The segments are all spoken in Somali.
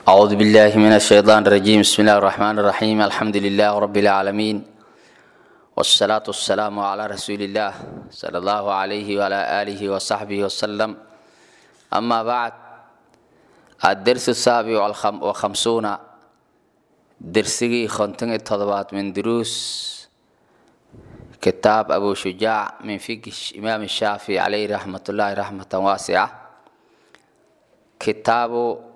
أعوذ بالله من الشيطان الرجيم بسم الله الرحمن الرحيم الحمد لله رب العالمين والصلاة والسلام على رسول الله صلى الله عليه وعلى آله وصحبه وسلم أما بعد الدرس السابع والخم- وخمسون درسي خنتن التضبات من دروس كتاب أبو شجاع من فقه إمام الشافعي عليه رحمة الله رحمة واسعة كتاب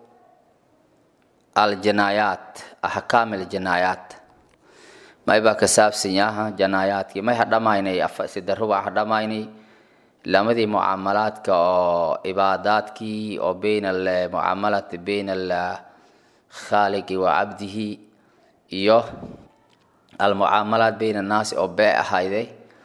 aljinaayaat axkaam aljinaayaat may baa ka saabsan yaha jinaayaadkii may hadhamaynay sida rubac hadhamaynay lamadii mucaamalaadka oo cibaadaadkii oo bayn almucaamalati bayn alkhaaliqi wa cabdihi iyo almucaamalaat bayn annaasi oo bee ahayday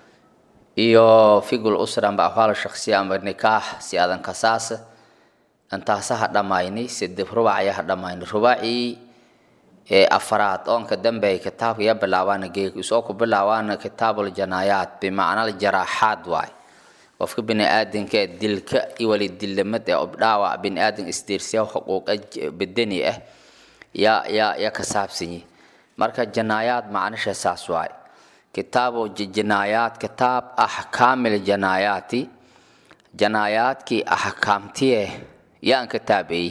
iyo figul usra amba ahwaal shaksiya amba nikaax si adan kasaasa intaasa hadhamaynay side rubac ayaa hadhamaynay rubacii ee afaraad oonka dambeey kitaabka ya bilaabaana geeg isoo ku bilaabaana kitaabul janaayaat bimacna jaraaxaad waay qofka biniaadanka ee dilka iwali dillamad ee obdhaawac biniaadan isdiirsiya xuquuqa bedeni ah yaa yaa ya ka saabsanyi marka janaayaad macnisha saas waay kitaabu janaayaat kitaab axkaamil janaayaati janaayaadkii axkaamtiye yaan ka taabeeyey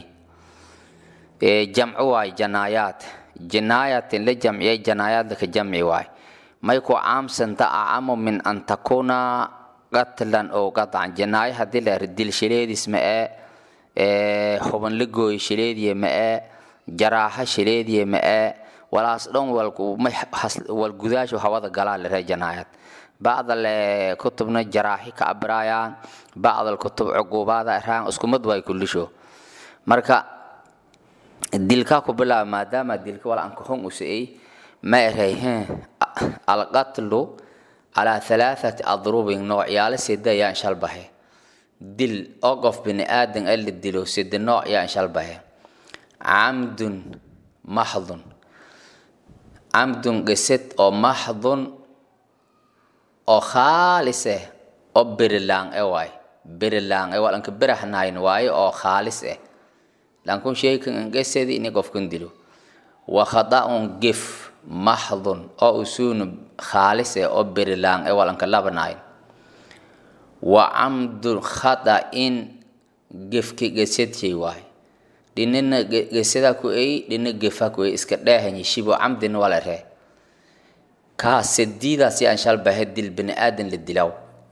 jamcu waay janaayaat jinaayatin la jamciyay janaayaad laka jamci waay may ku caamsanta acamu min an takuna qatlan oo qadcan jinaayo haddii la eri dil shileedis ma ee huban la gooyo shileediye ma ee jaraaxa shileediye ma ee walaas dhan walgudaashu hawada galaa la ree janaayaad bacdal kutubna jaraaxi ka abiraayaan bacdal kutub cuquubaada iraan iskumad way kullisho marka dilka ku bilaaba maadaama dilka wal ankaxun usa'ey ma erayheen alqatlu calaa halaathati adrubin noocyaalo sida yaan shalbahe dil oo qof bini aadan ee la dilo sida nooc yaan shalbahe camdun maxdun camdun qisad oo maxdun oo khaalis ah oo berilaan e waay berilaan e walanka berahnayn waaye oo khaalis ah lankun sheykan angesedi ini qofkan dilo wa khada'un gef maxdun oo usuunu khaalis ah oo berilaan e walanka labanayn wa camdu khada'in gefki gesedshay waay dhinina geseda ku ey dhina gefa ku ey iska dheehanyi shibo camdina wala ree kaa sadiidaas yaan shalbahe dil biniaadan la dilaw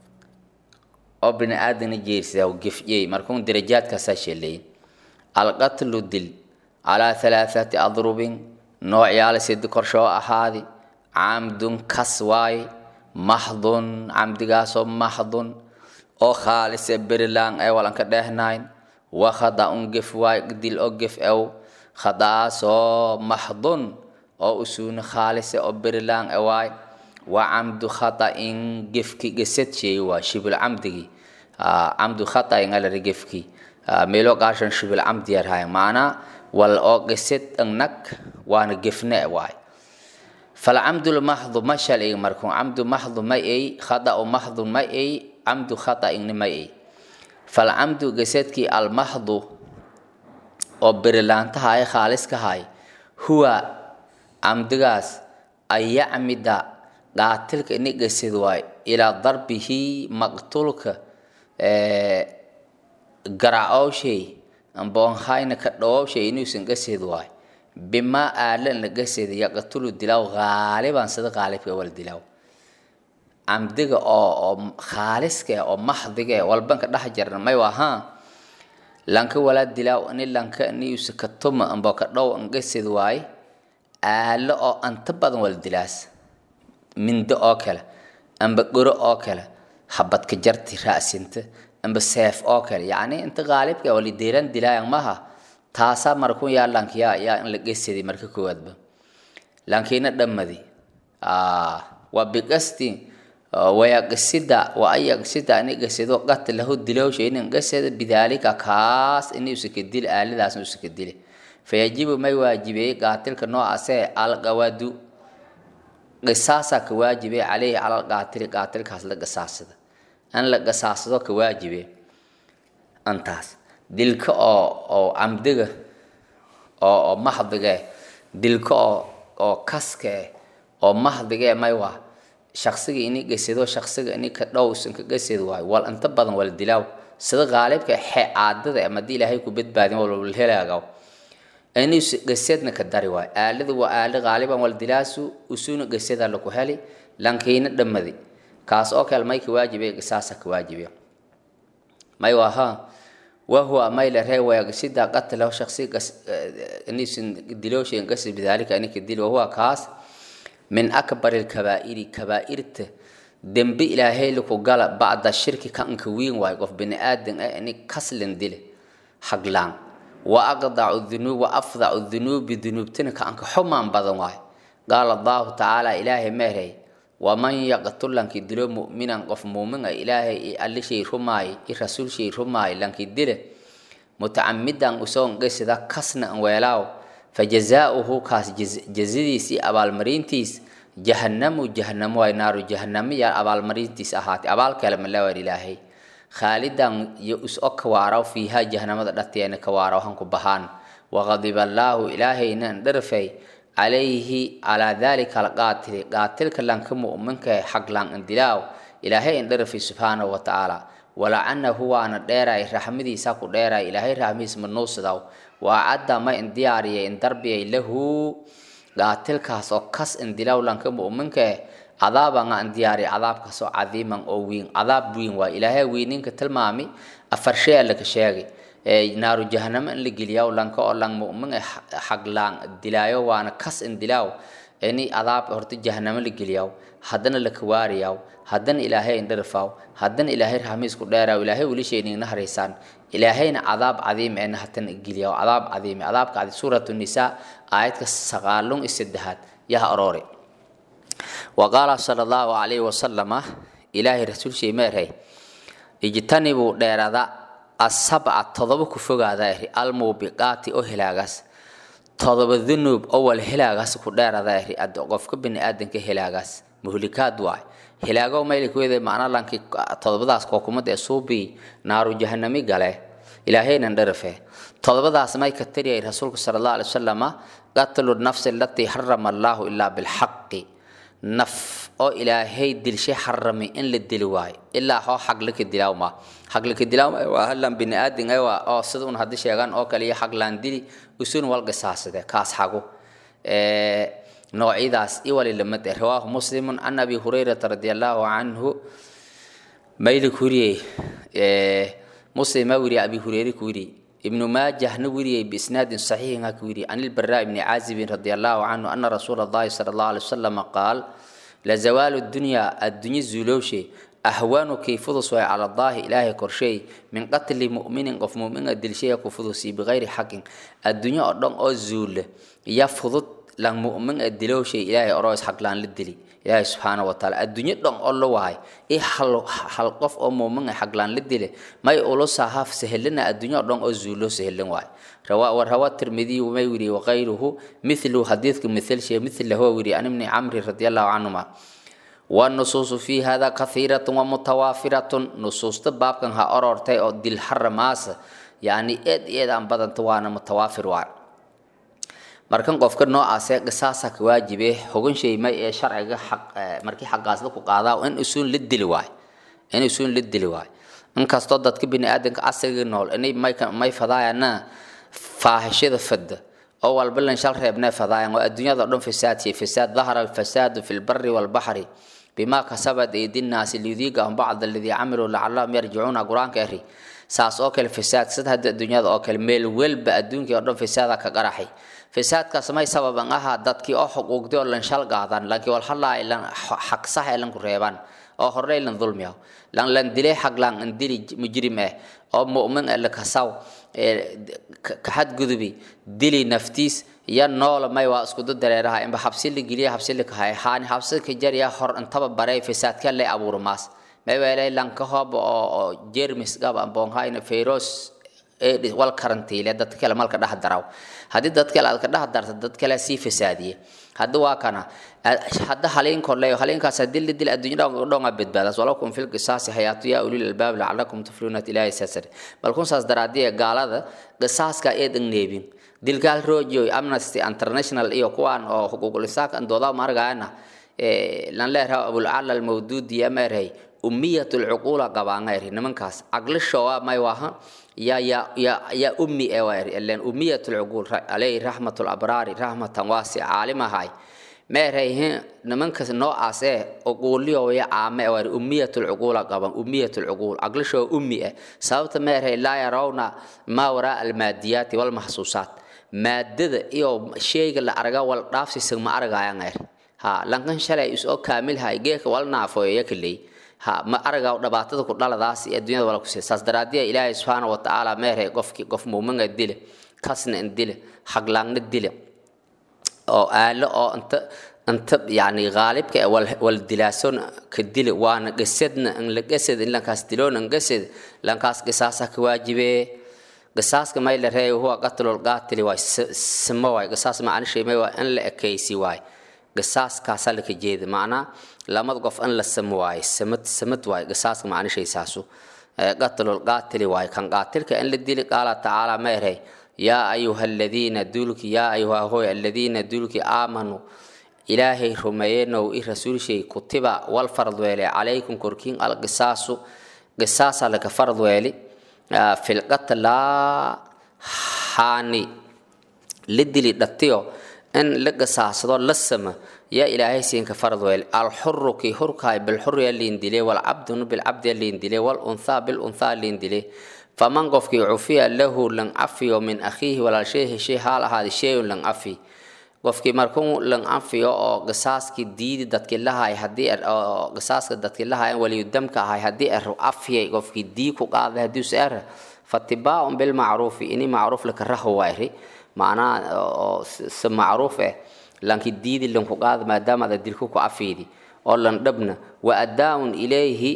oo biniaadanna jeersidaw gefyey markuun darajaadkaasaa sheeleyin alqatlu dil calaa halaathati adrubin noocyaala sidi korshoo ahaadi camdun kas waaye maxdun camdigaasoo maxdun oo khaalise berilaan ee walanka dheehnayn wa khada-un gef waay dil oo gef ew khada'aasoo maxdun oo usuuni khaalise oo berilaan e waay wa camdu khata'in gefki gesed sheey waa shibil camdigi camdu khata'in alari gefki meelo qaashan shibil camdi yarhayan maanaa wal oo gesed nag waana gefne e waay falcamdu lmaxdu ma shalay markun camdu maxdu ma ey khada'u maxdu ma ey camdu khata'inni ma ey falcamdu gesedkii almaxdu oo berilaantahay khaaliskahay huwa camdigaas an yacmida qaatilka ini gesed waay ilaa darbihi maqtulka garacooshay amboonhayna ka dhawowshay inuusan gesed waay bimaa aalan la gesed yaqtulu dilaw haaliban sida qaalibka wal dilaw camdiga oo oo khaaliska oo maxdiga walbanka dhex jarna may wahaa lanka walaa dilaw ini lanka iniusa ka tuma ambo ka dhow an gesed waay aalo oo anta badan wal dilaas mindo oo kale amba goro oo kale habadka jarti ra'sinta amba seef oo kale yacni inta qaalibka wali deelan dilaayan maha taasaa markun yaa lanka yaa yaa in la gesedi marka koowaadba lankiina dhammadi waa biqasti wayaqsida wa ayaqsida ini gesedo qatlahu dilowsha inin geseda bidaalika kaas ini usaka dil aaladaasna usaka dile fayajibu may waajibeeyey qaatilka noocaasee alqawadu qisaasaa ka waajibay caleyhi cala alqaatili qaatilkaas la qisaasada in la qisaasado ka waajibe antaas dilka oo oo camdiga oo oo mahdige dilka oo oo kaske oo mahdige may waa shaksiga ini gesado shaksiga ini ka dhowsan ka gesad waayo wal inta badan wal dilaaw sida qaalibka xe caadada ama haddii ilaahay ku badbaadin wal helaagaw ini gesadna ka dari waayo aalada waa aala qaaliban wal dilaasu usuna gesada laku heli lankiina dhammadi kaas oo kale may ka waajibe qisaasa ka waajibe may waha wahuwa may la ree waagsida qatlahu shaksi inisin dilooshin qasi bidalika inika dil wahuwa kaas min akbar alkabaa'iri kabaa'irta dembi ilaahay laku gala bacda shirki ka anka wiin waayo qof bini aadan ah ini kaslin dile haglaan wa aqdacu dhunuub wa afdacu dhunuubi dhunuubtina ka anka xumaan badan waayo qaala allahu tacaala ilaahay meerey waman yaqtul lankii dilo mu'minan qof muumin ah ilaahay alle shay rumaay i rasuul shay rumaay lankii dile mutacamidan usoon gesida kasna an weelaaw fajazaauhu kaas jazadiisii abaalmarintiis jahannamu jahanamo waay naaru jahanamiya abaalmarintiis ahaatay abaal kale malawar ilaahay khaalidan yo is o kawaaraw fiiha jahanamada dhateena kawaaraw hanku bahaan waqadiba allaahu ilaahayna dharfay calayhi calaa dalika alqaatili qaatilka lanka mu'minka xaglan indilaaw ilaahay indharafay subxaanahu wa tacaala walacanahu waana dheeray raxmadiisa ku dheeray ilaahay raxmadiis manuusidaw waa cadda ma indiyaariyay indarbiyay lahu qaatilkaas oo kas indilaaw lanka mu'minka cadaabanga indiyaariya cadaabkaas oo cadiiman oo wiin cadaab wiin waa ilaahay wiininka tilmaami afar shay laka sheegay naaru jahanamo in la geliyaa lanka oo lang mu'min xaglaan dilaayo waana kas in dilaaw ini adaab horta jahanamo la geliyaa haddana la kawaariyaa haddana ilaahay indharfaaw haddana ilaahay rahmiis ku dheeraaw ilaahay weli sheynigna haraysaan ilaahayna cadaab cadiim eena hatan geliyaa cadaab cadiim cadaabka cadi suuratu nisaa aayadka saqaalun iyo saddexaad yaha aroore wa qaala sala allahu calayhi wasalama ilaahay rasuul shay meerhay ijtanibuu dheerada asabca todoba ku fogaada eri almuubiqaati oo helaagaas todoba dunuub oo wal helaagaas ku dheerada eri qofka bini aadanka helaagaas muhlikaad waay helaago maylikweede macna lankii todobadaas kookumad ee suubii naaru jahanami gale ilaahaynan dharafe todobadaas may ka tariyay rasuulku sala allah alay wasalama qatlu nafsi alatii harama allaahu ilaa bilxaqi naf oo ilaahay dilshay xaramay in la dili waayo ilaa hoo xaglaka dilaawma xaglaka dilaawma waa halan bini aadin waa oo sida un haddii sheegaan oo kale iyo xaglaan dili usun wal qisaasade kaas xago noocyadaas iwali lamid eh rawaahu muslimun can abi hurayrata radi allahu canhu maylik weriyey muslima weriye abi hureyre ku weriyey ibnu maajahna weriyey biisnaadin saxiixin ha ku weriyey can ilbaraa ibni caazibin radi allahu canhu ana rasuula allahi sala allahu alay wasalam qaal lazawaalu dunyaa addunye zuulowshe ahwaanu kay fudus waay cala allaahi ilaahay korsheey min qatli mu'minin qof mu'mina dilshaya ku fudusi bikayri xaqin addunye oo dhan oo zuule ya fudud lan mu'min ee dilowshay ilaahay oroos xaqlaan la dili ilaahay subxaana wa taala addunye dhan oo la wahay i hal hal qof oo mu'min ee xaqlaan la dile may ulo sahaaf sahelina addunye oo dhan oo zuulo sahelin waay رواه وروى الترمذي وميوري وغيره مثل حديث مثل شيء مثل هو وري عن ابن عمرو رضي الله عنهما والنصوص في هذا كثيرة ومتوافرة نصوص باب كان ها أرورتي أو دل حرماس يعني إد إد أن بدن توانا متوافر وار markan qofka noocaasee qisaasa ka waajibe hogan shay may ee sharciga xaq markii xaqaas la ku qaadaa in usuun la dili waay in usuun la dili waay inkastoo dadka bini aadanka casriga nool inay may may fadaayana faahishada fadda oo walba lan shal reebnee fadaayan oo adduunyada o dhan fasaadsiya fasaad dahara alfasaadu fi lbari walbaxri bima kasabat aydi nnaasi liyudiiqahum bacda aladii camiluu lacallahum yarjicuuna qur-aanka eri saas oo kale fasaad sida hadda adduunyada oo kale meel welba adduunkii oo dhan fasaada ka qaraxay fasaadkaas may sababan ahaa dadkii oo xuquuqdi oo lan shal qaadan lankii walhalaa lan xaq sax ee lanku reebaan oo horey lan dulmiya lan lan dilay xaq lan an dili mujrim eh oo mu'min ee lakasaw ka xadgudubi dili naftiis ya noola may waa isku dareeraha inba xabsi la geliya xabsi la kahay haani xabsi ka jariya hor intaba baray fasaadka le abuuro maas may weelay lanka hoob oo jermis gab ambon hayna fayros wal karantiile dadka kale malka dhex daraw haddii dad kale aad ka dhex darta dad kale sii fasaadiye hadda waa kana hadda haliin korleeyo haliinkaas dil dil adduunyada dhonga badbaadas walakum fil qisaasi hayatu ya ulil albaab la'allakum tuflihuna ilaahi sasar bal kun saas daraadiye gaalada qisaaska ee dhanneebin dilgaal rojo amnesty international iyo kuwaan oo xuquuqul insaanka dooda margaana ee lan leeyahay abul ala al mawdudi amarhay ummiyatul uqula qabaangayri nimankaas aqlisho waa may waha ya ya ya ya ummi ee waa ilan ummiyatul uqul alayhi rahmatul abrari rahmatan wasi alimahay meerayhin nimankaas noocaas ee uquuliyo way caame waa ummiyatul uqula qaban ummiyatul uqul aqlisho ummi eh sababta meeray la yarawna ma wara al madiyati wal mahsusat maadada iyo shayga la araga wal dhaafsiisan ma aragayaan ayr ha lankan shalay isoo kaamil hay geeka wal naafo yakalay ha ma araga dhibaatada ku dhaladaas ee adduunyada wala ku sii saas daraadiya ilaahay subhanahu wa ta'ala meeray qofki qof muuminga dile kasna dile xaglaangna dile oo aalo oo inta inta yani gaalibka wal wal dilaason ka dile waana gasadna in la gasad in lankaas diloon in gasad lankaas qisaasa ka waajibe qisaaska may la reeyo huwa qatlul qaatili waay simo waay qisaas macna shay may waa in la ekaysi waay qisaaskaasa la ka jeeda macnaa lamada qof in la samo waay samad samad waay qisaaska macna shay saasu qatlul qaatili waay kan qaatilka in la dili qaala tacaala ma erey yaa ayuha aladiina duulki yaa ayuha hoy aladiina duulki aamanuu ilaahay rumeeyenow i rasuulshay kutiba wal farad weele calaykum korkiin alqisaasu qisaasa laga farad weeli filqatlaa haani la dili dhatiyo in la qisaasado la sama yaa ilaahay siinka farad weeli alxuru kii hurkaay bilxuri aliin dile walcabdunu bilcabdi aliin dile walunthaa bilunthaa aliin dile faman qofkii cufiya lahu lan cafiyo min akhiihi walaalshay heshay haal ahaadi shayun lan cafi qofkii markuu lan cafiyo oo qisaaskii diidi dadkii lahay haddii oo qisaaska dadkii lahayan waliyudamka ahay haddii er cafiyay qofkii dii ku qaaday haddii se er fatibaaun bilmacruufi ini macruuf laka raho waayri macnaha oo si macruuf eh lanki diidi lanku qaada maadaama ada dilku ku cafiydi oo lan dhabna wa adaaun ilayhi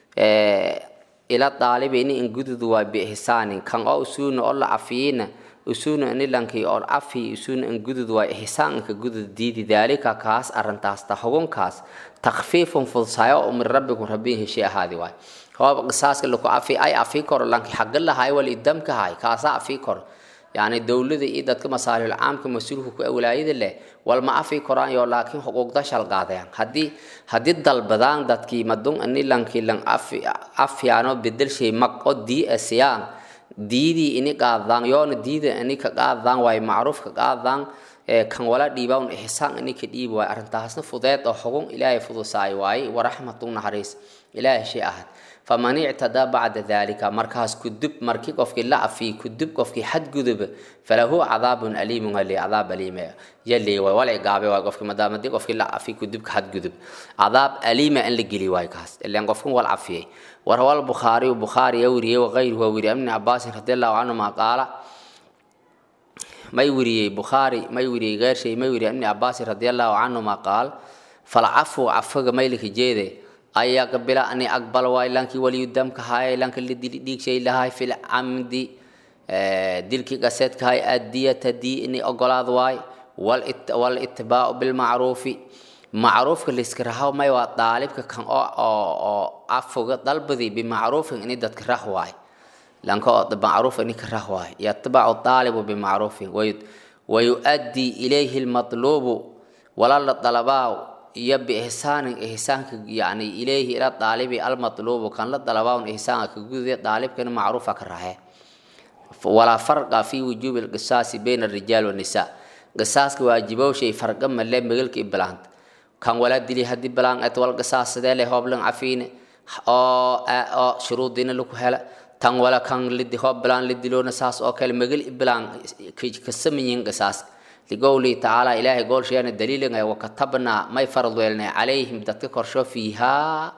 ila daalibi ini ingududu waa biihsaanin kan oo usuuna oo la cafiyina usuuna ini lankii oo cafi usuuna ingudud waa ihsaanka gudud diidi daalika kaas arrintaas ta xugunkaas takfiifun fudsayo oo min rabbikum rabbiin heshay ahaadi waay hooba qisaaska laku cafi ay afi koro lankii xaga lahay wal idamka hay kaasa afi koro yani dowlada iyo dadka masaalihul caamka mas-uulka ku awlaayada leh walma afi koraan yo laakiin xuquuqda shalqaadayaan haddii haddii dalbadaan dadkii madun ini lankii lan afi afyaano bedelshay maqo dii asiyaan diidii ini qaadaan yoona diida ini ka qaadaan waay macruuf ka qaadaan kan wala dhiibaan ihsaan ini ka dhiibi waay arrintaasna fudeed oo xugun ilaahay fudusaay waaye waraxmatun naxariis ilaahay shay ahad faman ictadaa bacda dalika markaas kudub markii qofkii la afiy kudub qofkii xadguduba falahu cadaabun aliimun hali cadaab aliime yali waay wala igaabe waay qofkii maadaama hadii qofkii la afiy kudubka xadgudub cadaab aliima in la geli waay kaas ilaan qofkan wal cafiyay وروى البخاري وبخاري يوري وغيره ووري ابن عباس رضي الله عنهما قال ما يوري بخاري ما يوري غير شيء ما يوري ابن عباس رضي الله عنهما قال فالعفو عفو ما يلك جيده أي قبل أني أقبل واي لانك ولي الدم كهاي لانك اللي ديك شيء لهاي في العمد ديلك قسيت كهاي الدية تدي إني أقول واي والاتباع بالمعروف macruufka la iska raho may waa daalibka kan oo oo oo afoga dalbadi bimacruufin ini dadka rah waay lanka oo macruuf ini ka rah waay yatbacu daalibu bimacruufin wayu'addii ilayhi lmatluubu wala la dalabaa iyo biihsaanin ihsaanka yani ilayhi ila daalibi almatluubu kan la dalabaa ihsaanka ka gudude daalibkana macruufa ka rahe walaa farqa fi wujuubi lqisaasi bayna arijaal wannisaa qisaaska waajibow shay farqa male megalka iblaanta kan wala dili haddii balaan et wal qisaasadee leh hooblan cafiine oo oo shuruudiina lagu hela tan wala kan lidi hoob balaan la diloona saas oo kale magal balaan ka samayin qisaas ligowli tacaala ilaahay goolsheena daliilingay wakatabnaa may farad weelnay calayhim dadka korsho fiihaa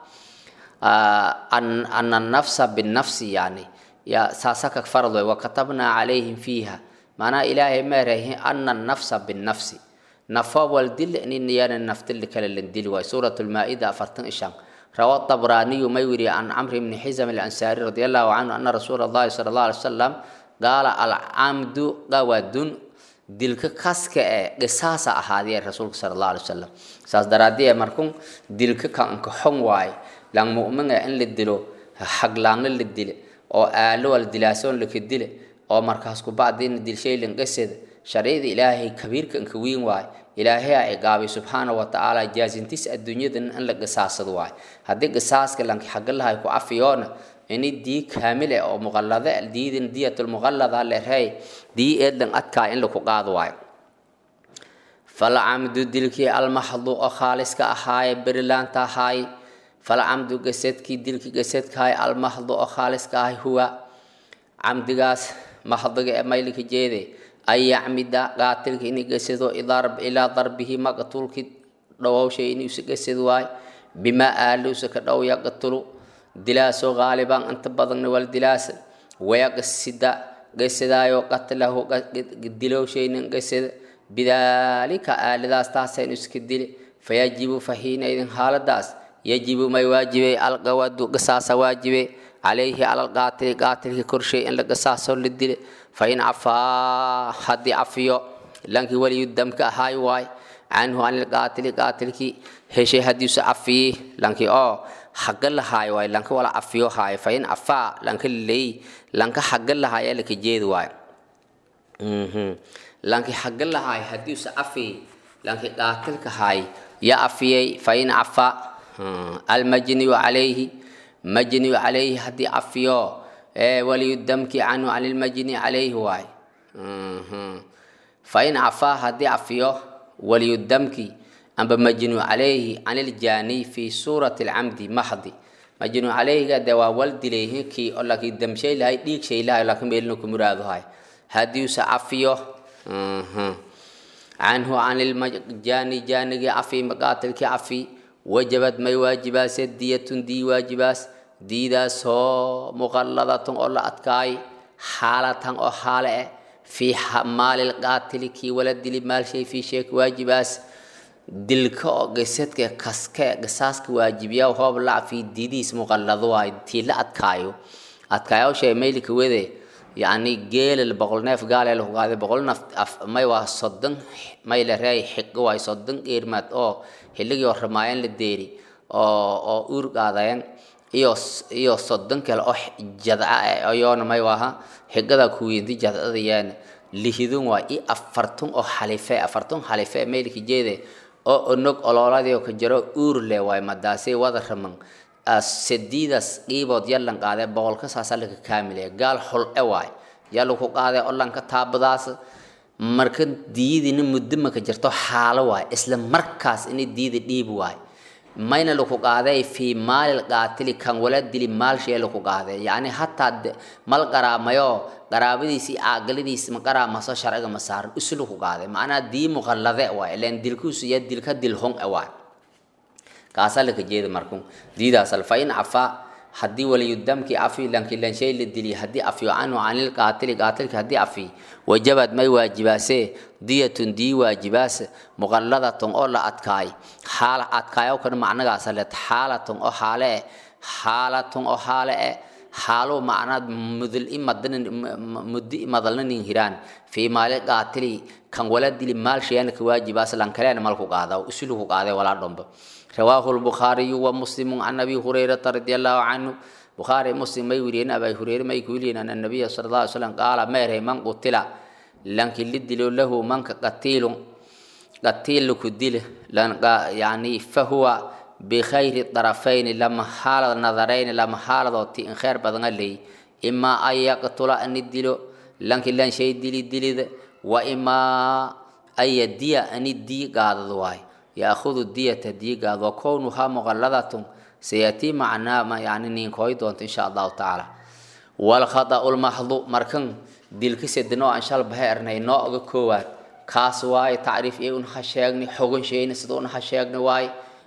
ana nafsa binafsi yani ya saasaka farad wey wakatabnaa calayhim fiiha maanaa ilaahay meerahin ana nafsa binafsi نفا والدل إن يانا نفتل كلا لندل واي سورة المائدة أفرتن إشان روى الطبراني ما يوري عن عمرو بن حزم الأنصاري رضي الله عنه أن رسول الله صلى الله عليه وسلم qaala alcamdu qawadun dilka kaska ee qisaasa ahaadiyee rasuulka sala allahu alay wasalam saas daraadii markun dilka kanka xon waaye lang mu'minga in la dilo xaglaanna la dile oo aalo wal dilaasoon laka dile oo markaas ku bacdiina dilshay lanqasada sharciyada ilaahay kabiirka inka weyn waaye ilaahay a igaabay subxaana wa tacaala jaasintiis adduunyadan in la qisaasado waaye haddii qisaaska lanki xagga lahay ku cafiyoona ini dii kaamil eh oo muqallada diidin diyatul muqallada leerhay dii eedlan adkaa in laku qaado waayo falcamdu dilkii almaxdu oo khaaliska ahaaye berilaanta ahaay falcamdu gasadkii dilkii gasadkahay almaxdu oo khaaliska ahay huwa camdigaas maxdiga ee maylika jeede an yacmida qaatilka inay gasado ilaa darbihi maqtulki dhawowshay inuusa gasad waay bimaa aaluusa ka dhow yaqtulu dilaasoo qaaliban inta badanna wal dilaasa wayaqsida gasadaayo qatlahu dilowshaynin gasada bidaalika aaladaas taasaynu iska dili fayajibu fahiinaydin xaaladaas yajibu may waajibay alqawadu qisaasa waajibe calayhi cala alqaatili qaatilka korshay in la qisaasoo la dile fain cafaa haddii cafiyo lankii waliyu damka ahaay waay canhu can ilqaatili qaatilkii heshay haddiisu cafiyey lankii oo xagga lahaay waay lanka wala cafiyo haay fain cafaa lanka laleey lanka xagga lahaay ee laka jeedi waay lanki xagga lahaay haddiisu cafiyey lanki qaatilka haay ya cafiyey fain cafaa almajniyu calayhi majniyu calayhi haddii cafiyo waliyu damki canhu can ilmajni calayhi waay fain cafaa haddii cafiyo waliyu damki amba majnu calayhi can iljaani fi suurati alcamdi maxdi majnu calayhiga dee waa wal dilayhi kii oo laakiin damshay lahay dhiig shay lahay laakiin meelna ku muraado hay haddiuse cafiyo canhu can iljaani jaanigii cafi maqaatilkii cafi wajabad may waajibaase diyatun dii waajibaas diidaasoo muqalladatun oo la adkaay xaalatan oo xaale eh fii maalil qaatili kii wala dili maalshay fii sheek waajibaas dilka oo gesadka kaske qisaaska waajibiya hoob lacfi diidiis muqallado waay tii la adkaayo adkaayawshay maylika wede yacni geelal boqol neef gaalee lagu qaaday boqol naf may waa soddon may la reey xigo waay soddon geermaad oo xilligii oo ramaayeen la deeri oo oo uur qaadayeen iyo iyo soddon kale oo jadca eh ayoona may waaha xigada kuwiinti jadcada yaana lihidun waa i afartun oo xalife afartun xalife meelki jeede oo onog olooladii oo ka jaro uur le waay madaasay wada raman sadiidas qiibood yallan qaadee boqolka saasa laka kaamile gaal xul e waay yalla ku qaadee olanka taabadaas marka diidina muddo maka jirto xaalo waay isla markaas inay diida dhiib waay mayna laku qaaday fii maalil qaatili kan wala dili maalshee laku qaaday yacni hataa mal qaraamayo qaraabadiisi caaqiladiisi ma qaraamaso sharciga ma saaran isu laku qaaday macnaa dii muqallade waay ileen dilkuusu ya dilka dilhon e waay kaasaa laka jeeda markun diidaasal fa in cafaa haddii waliyudamkii cafi lanki lanshay la diliy haddii cafiyo canhu canil qaatili qaatilki haddii cafi wajabad may waajibaasee diyatun dii waajibaase muqalladatun oo la adkaay xaala adkaayo kana macnagaasa leed xaalatun oo xaale eh xaalatun oo xaale eh xaalo macnaad mudil imadan muddi imadalnanin hiraan fii maali qaatili kan wala dili maal shayana ka waajibaas lankaleena malku qaada usuluku qaaday walaa dhomba رواه البخاري ومسلم عن ابي هريره رضي الله عنه بخاري مسلم ما يورين ابي هريره ما يقولين ان النبي صلى الله عليه وسلم قال ما من قتل لانك لدل له من قتيل قتيل كدل لان يعني فهو بخير الطرفين لما حال النظرين لما حال ان خير بدن لي اما ان يقتل ان الدل لانك لان شيء دل دل واما ان يدي ان الدي قاعد واي يأخذ الدية ديقا وكونها مغلظة سيأتي معنا ما يعني نينكوي دونت إن شاء الله تعالى والخطأ المحض مركن ديلك سيدنو إن شاء الله بهيرنا نوع كوات كاس واي تعريف إيه ونها شيغني حقن شيء نسدو ونها شيغني واي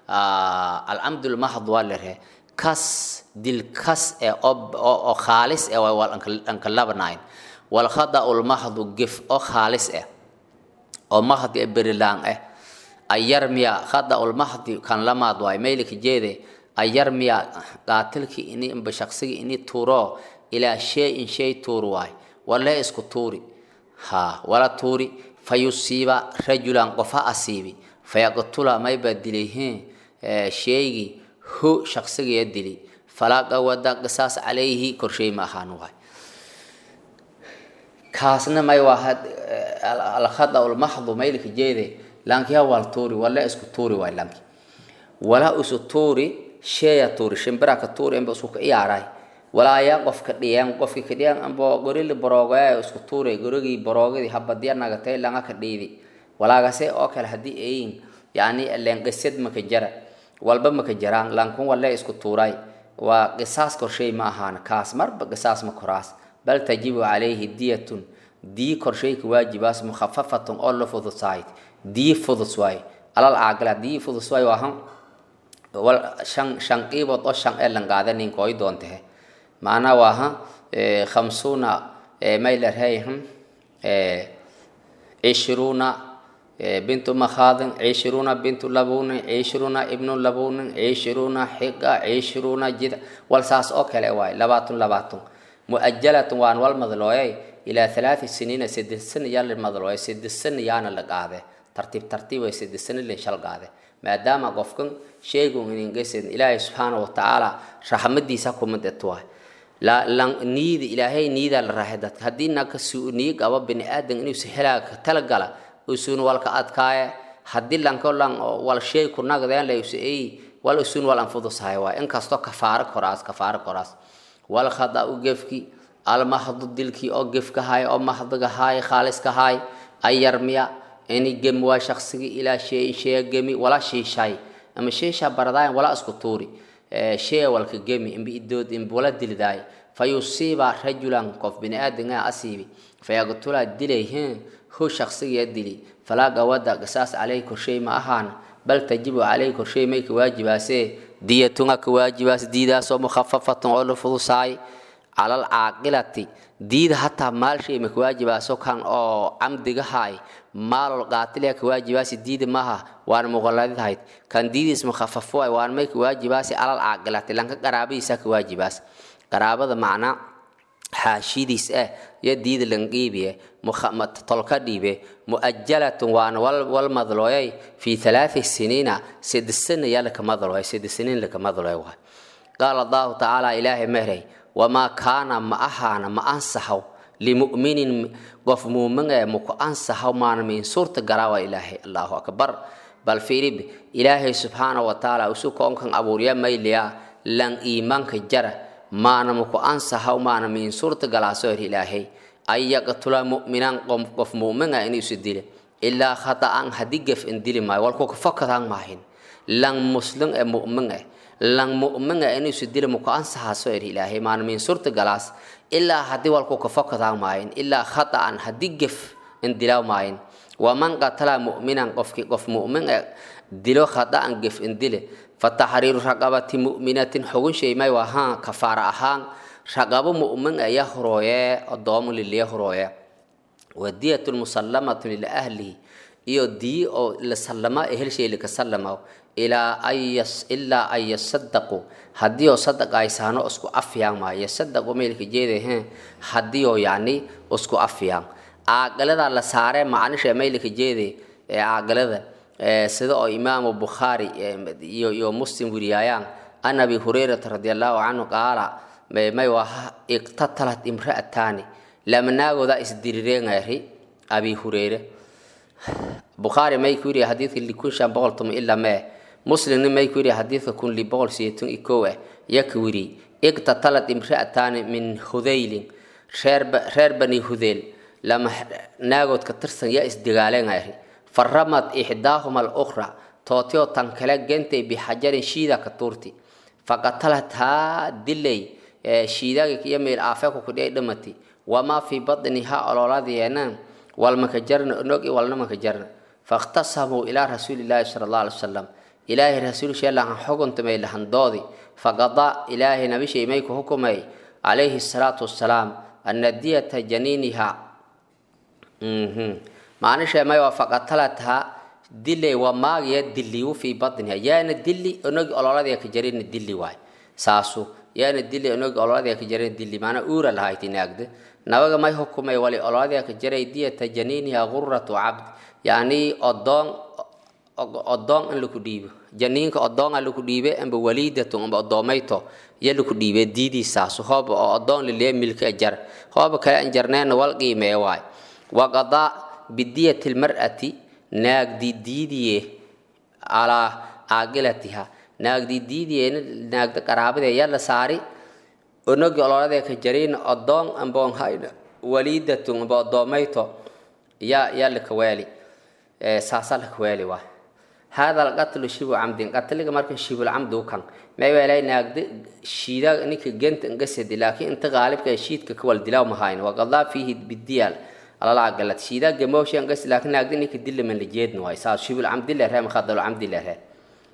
آه العمد المحض والره كاس ديل كاس إيه أو أو خالص إيه والأنكلابناين والخطأ المحض جف أو خالص إيه أو محض إيه بريلان إيه ayarmiya khada ulmahdi kan lamaad waay maylika jeede ayarmiya qaatilki ini imba shaqsigi ini tuuro ilaa shay in shay tuur waay walee isku tuuri ha wala tuuri fayusiiba rajulan qofa asiibi fayaqtula mayba dilayheen sheegi hu shaqsigiya dili falaa qawada qisaas calayhi korshay ma ahaan waay kaasna may waa alkhada ulmaxdu maylka jeede lankiya wal tuuri wala isku tuuri waay lanki wala isu tuuri sheeya tuuri shimbira ka tuuri inba isku ka iyaaray walaaya qofka dhiyeen qofki ka dhiyeen ambo gorili boroogayaa isku tuuray gorigii boroogidii habadiya nagatay langa ka dhiidi walaagase oo kale haddii ayin yani leenqisad maka jara walba maka jaraan lankun wale isku tuuray waa qisaas korshay ma ahaan kaas marba qisaas ma koraas bal tajibu calayhi diyatun dii korshayka waajibaas mukhafafatun oo la fudusayd dii fudus waay alal caagala dii fudus waay waahan wal shan shan qiibood oo shan ee lan qaada ninka oy doontahe macnaa waaha khamsuuna maylarhayham cishruuna bintu makhadin cishruuna bintu labunin cishruuna ibnu labunin cishruuna xiga cishruuna jida wal saas oo kale waay labaatun labaatun muajalatun waan wal madlooyay ilaa halaati siniina saddex sana yaa la madlooyay saddex sana yaana la qaade tartiib tartiib way saddex sana la shal qaade maadaama qofkan sheegun iningesan ilaahay subxaana watacaala raxmadiisa kumadetuwaay niida ilaahay niidaa la raaxay dadka haddii naka niyi qabo bini aadan inuusa helaaga talagala usun walka adkaaya haddii lanko lan wal shay ku nagdeen laysa ay wal usun wal anfudusahay waay inkastoo kafaaro koraas kafaaro koraas wal khada u gefki almahdu dilkii oo gefka haay oo mahdiga haay khaaliska haay ayarmiya ini gemi waa shaqsigii ilaa shay shaya gemi wala shiishay ama sheesha baradaayan wala isku tuuri shaya walka gemi imbi idood imbi wala dilidaay fayusiiba rajulan qof bini aadangaa asiibi fayaqtula dilayheen hu shaqsigiya dili falaa gawada qisaas caleyhi korshay ma ahaan bal tajibu caleyhi korshay may ka waajibaasee diyatunga ka waajibaas diidaasoo mukhafafatun oo la fudusaay calal caaqilati diida hataa maalshay ma ka waajibaaso kan oo camdiga haay maalol qaatiliya ka waajibaasi diida maaha waana muqaladidahayd kan diidiis mukhafafo ay waan may ka waajibaasi calal caaqilati lanka qaraabadiisa ka waajibaas qaraabada macnaa xaashidiis ah yo diida lanqiibiye tolka dhiibe muajalatun waana wal madlooyay fi halaati siniina sedesana yaa laka madlooya sedesaniin laka madlooya waay qaala allahu tacaala ilaahay mehrey wamaa kaana ma ahaana ma ansaxaw limuminin qof muumin ee maku ansaxaw maana min suurta garaawa ilaahay allahu akbar bal fiirib ilaahay subxaana wa tacaala usu koonkan abuurya mayliya lan iimaanka jara maana maku ansaxaw maana min suurta galaasoor ilaahay an yaqtula mu'minan qof mu'minga inuusu dile ilaa khata'an haddii gef in dili maayo walku kafakataan maahin lan muslim ee mu'min eh lan mu'minga inuusu dile maku ansaxaaso er ilaahay maana min suurta galaas ilaa haddii walku kafakataan maahin ilaa khata'an haddii gef in dilaa maahin waman qatala mu'minan qofki qof mu'min ee dilo khata'an gef in dile fataxriiru raqabati mu'minatin xogun shay may wahaan kafaara ahaan raqabo mu'min aya horooye adoomo liliya horooye wadiyatun musallamatun ila ahlihi iyo dii oo la sallama ehel shay laka sallama ilaa ayas ilaa an yasadaqu haddii oo sadaq aysaano isku afyaan maayo yasadaqu maylka jeedaheen haddii oo yacni isku afyaan caaqilada la saaree macnisha maylka jeede ee caaqilada sida oo imaamu bukhaari iyo iyo muslim weriyaayaan an abi hurayrata radi allahu canhu qaala may waha iqtatalat imra'ataani lama naagooda isdirireenayri abi hureyre bukhaari may ku yidhi xadiidka likun shan boqol tuma ilaa mee muslimna may ku yidhi xadiidka kun li boqol sideetan iyo kow ah yaka wiri iqtatalat imra'ataani min hudaylin reer reer bani hudeyl lama naagood ka tirsan yaa isdigaaleenayri faramad ixdaahuma alukhra tootio tan kale gentay bixajarin shiida ka tuurti faqatalathaa dilay shiidaga iyo meel aafeeku kudhiay dhamati wamaa fii badniha ololadeena walmaka jarna onogi walnamaka jarna fakhtasamuu ilaa rasuulilaahi sala allah alay wasalam ilaahay rasuulsheelahan xukuntamay lahandoodi faqadaa ilaahay nabishay may ku hukumay calayhi salaatu wassalaam ana diyata janiiniha maanisha may waa faqatalatha dilay waa maagiya diliyu fii badniha yaana dili onogi ololadeya ka jarina dili waay saasu yaana dili onogi ololadeya ka jarina dili maana uura lahayti naagda nabaga may hukumay wali olodee ka jaray diyata janiiniha guratu cabd yacni odoon odoon in laku dhiibo janiinka odoon a laku dhiibe amba waliidatun amba odoomayto iyo laku dhiibe diidiisaasu hooba oo odoon lilee milka jar hooba kale an jarneena wal qiimee waay waqadaa bidiyati lmar'ati naagdi diidiye calaa caaqilatiha naagdi diidiyeena naagda qaraabadee yaa la saari onogi ololadee ka jariina odoon amboon hayna waliidatun amba odoomayto yaa yaa lakaweeli saasa lakaweeli waay hada alqatlu shibu camdin qatliga marka shibul camdu kan may weelay naagda shiida ninka genta ngasadi laakiin inta qaalibka shiidka ka wal dilaaw mahayn wa qadaa fihi bidiyal alala galad shiida gamowshi ngas laakiin naagda ninka dillaman la jeedna waay saas shibul camdi la reem khadalu camdi la reem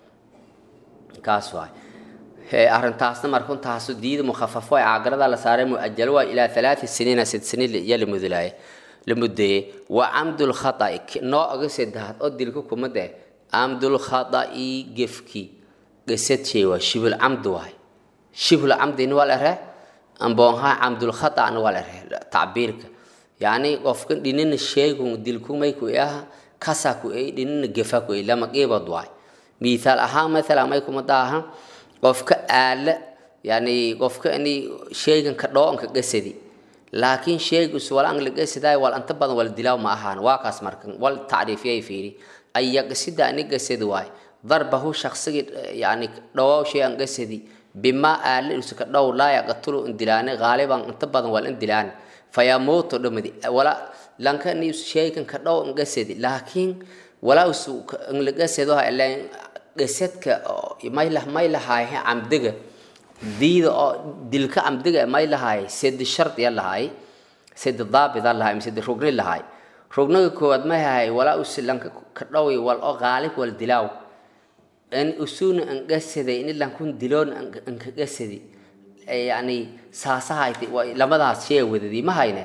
kaas waay arrintaasna marka intaasu diida mukhafafo ee caagarada la saaray muajalo waa ilaa alaati siniina sid siniin iyo la mudulaaye la mudeeyey wa camdul khata'i nooga saddexaad oo dilka kumad eh camdul khata'i gefki gesad shay waa shibul camd waay shibul camdina waa la ree amboonha camdul khata'na waa la ree tacbiirka yacni qofka dhinina sheegun dilkumay ku aha kasa ku ay dhinina gefa ku ay lama qeybad waay miithaal ahaan mathala may kuma daaha qofka aala yani qofka ini sheygan ka dhoonka gasadi laakiin sheygus wal ang la gasadaay wal anta badan wal dilaaw ma ahaan waa kaas markan wal tacriifiyay fiiri aya gasida ani gasadi waay darbahu shaqsigii yani dhawow shay an gasadi bima aala isu ka dhow laa yaqtulu in dilaane gaaliban inta badan wal in dilaan fayamuutu dhamadi wala lanka ni sheygan ka dhow in gasadi laakiin walaa isu in la gasado ha ilaan gasadka may lah may lahaay camdiga diida oo dilka camdiga may lahaay sedi shardi ya lahaay sedi daabida lahaay sedi rugni lahaay rugniga koowaad may hahay walaa usilanka ka dhowi wal oo qaalib wal dilaaw in usuna an gasaday in lankun diloon an ka gasadi yani saasahayti lamadaas shee wadadi ma hayne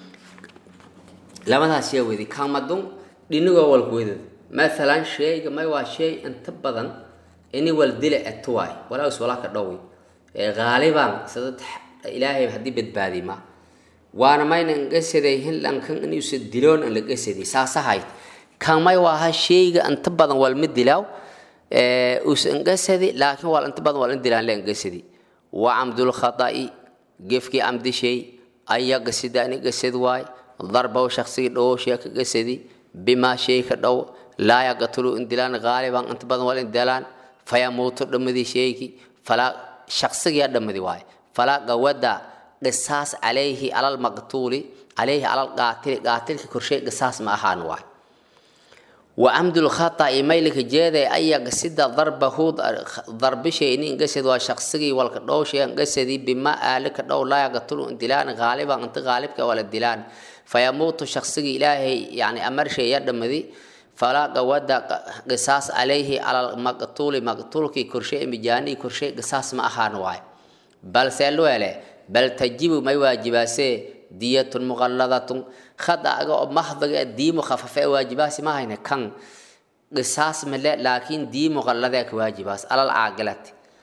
lamadaas shee wadadi kamadun dhinigoo walku wadadi مثلا شيء ما هو شيء انت بدن اني والدل اتواي ولا اس ولا كدوي غالبا سدد الهي هدي بدبادي ما وانا ما نغسدي هن لان كان اني يسدلون ان لغسدي ساسا هاي كان ما هو شيء انت بدن والمدلاو اس انغسدي لكن ولا انت بدن ولا اندلان لان غسدي وعمد الخطا جفكي عمد شيء اي غسدي اني غسد واي ضربه شخصي دو شيء غسدي بما شيء كدو laa yaqtulu in dilaan gaaliban inta badan wal in dilaan fayamuutu dhammadii sheegi falaa shaqsigiyaa dhammadi waaye falaa gawada qisaas calayhi alal maqtuuli calayhi alal qaatili qaatilka korshay qisaas ma ahaan waay wa amdul khata'i maylika jeeday ayaga sida darbahu darbishay ini ingasad waa shaqsigii walka dhowshay ingasadii bima aalika dhow laa yaqtulu in dilaan gaaliban inta gaalibka wala dilaan fayamuutu shaqsigii ilaahay yani amarshay ya dhammadi فلا قواد قصاص عليه على المقتول مقتول كي كرشي مجاني كرشي قصاص ما أخان واي بل سألوا عليه بل تجيب ما واجباسي دية مغلظة خد أجا محض دي مخففة واجباسي ما هنا كان قصاص ملا لكن دي مغلظة كواجباس على العاقلة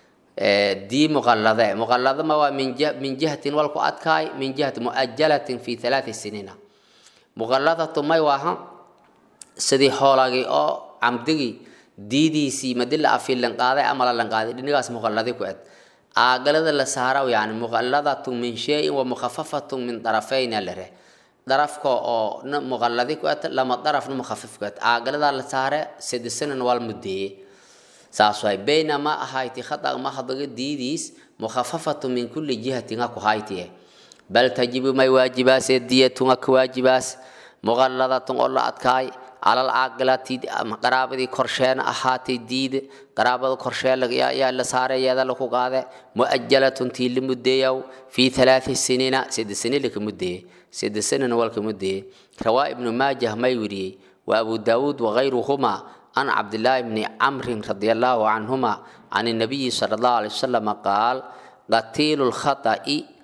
دي مغلظة مغلظة ما من جهة من جهة والكو أتكاي من جهة مؤجلة في ثلاث سنين مغلظة ما يواها sidii xoolagii oo camdigii diidiisii madi la afi lanqaaday ama la lanqaaday dhinigaas muqalladi ku ed aagalada la saara yani muqalladatun min shayin wa mukhafafatun min darafayna lare darafka oo na muqalladi ku ed lama darafna mukhafif ku ed aagalada la saare sidisanan wal mudeeye saas waay baynama ahayti khata mahdaga diidiis mukhafafatun min kulli jihatin ha ku haytiye bal tajibu may waajibaasee diyatun ha ku waajibaas muqalladatun oo la adkaay على العاقلة قرابة كرشين أحاتي ديد قرابة كرشين يا يا لسارة يا ذا لكو قاعدة مؤجلة تيل مدية في ثلاث سنين سيد سنين لك مدية سيد سنين ولك مدية رواء ابن ماجه ما يوري وأبو داود وغيرهما عن عبد الله بن عمرو رضي الله عنهما عن النبي صلى الله عليه وسلم قال قتيل الخطأ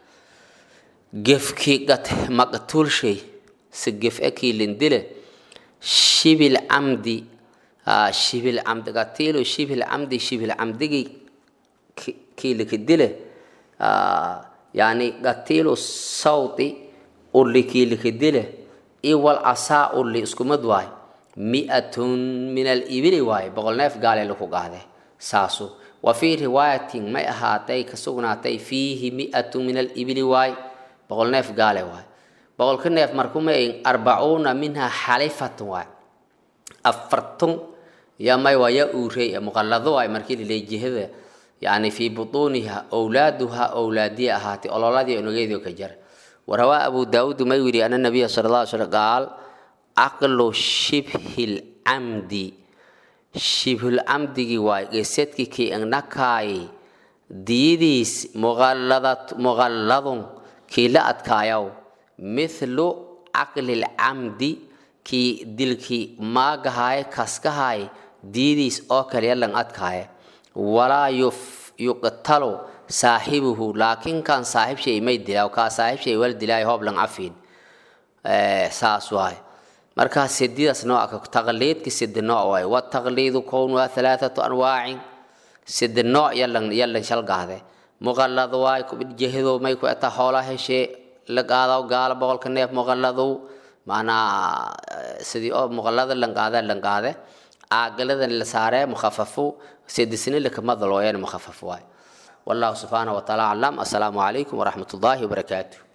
جفكي قت مقتول شيء سجف أكي لندله شبه العمد آه شبه العمد قتيل شبه العمد شبه العمد كي لكدله آه يعني قتيل الصوت uli kiilikadile iyo wal asaa uli iskumad waay mi'atun min alibili waaye boqol neef gaale laku qaade saasu wa fii riwaayatin may ahaatay ka sugnaatay fiihi mi'atun min alibili waay boqol neef gaale waay boqolka neef markumay arbacuuna minha xalifatun waay afartun ya may waa ya uurey muqallado waay markii lilay jihada yani fii butuuniha owlaaduha owlaadiya ahaatay ololadii onogeedii ka jar warawaa abu daawuud may yidhi ana nabiya sala allah alay slam qaal caqlu shibhil camdi shibhul camdigii waay gesedkii kii ignakaay diyadiis muqalladun kii la adkaayaw mithlu caqlil camdi kii dilkii maagahaay kaskahaay diyadiis oo kale yalan adkaaya walaa yuqtalo saaxibuhu laakiin kan saaxib shay may dilaa kaa saaxib shay wal dilaayo hoob lan cafiin saas waay markaa sididaas nooca taqliidki sidi nooc waay wataqliidu kownuha halaathatu anwaacin sidi nooc yalan yalan shalgaade muqallad waay jehido may ku eta hoola heshee la qaadaw gaala boqolka neef muqalladow macnaa sidii oo muqallada lan qaada lan qaade caagaladan la saaree mukhafafo sidisni lakamadalooyan mukhafaf waay والله سبحانه وتعالى أعلم السلام عليكم ورحمة الله وبركاته